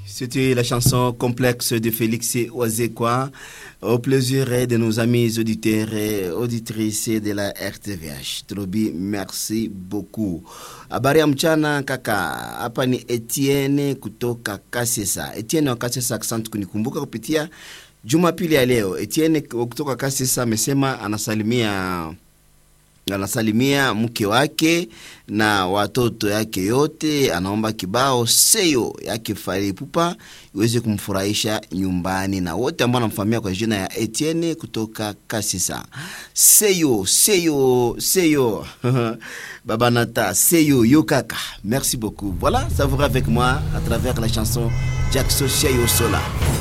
C'était la chanson complexe de Félix Oazekwa au plaisir de nos amis auditeurs et auditrices de la RTVH. Trobi, merci beaucoup. Habari ya mchana kaka, hapa ni Etienne kutoka Kasesa. Etienne wa Kasesa, asante kunikumbuka kupitia Jumapili ya leo. Etienne kutoka Kasesa amesema anasalimia anasalimia mke wake na watoto yake yote. Anaomba kibao seyo yake Fally Ipupa iweze kumfurahisha nyumbani na wote ambao anamfahamia kwa jina ya Etienne kutoka Kasisa. Seyo seyo seyo Baba Nata seyo yo kaka. Merci beaucoup. Voilà, savourez avec moi à travers la chanson Jackson Seyo Sola.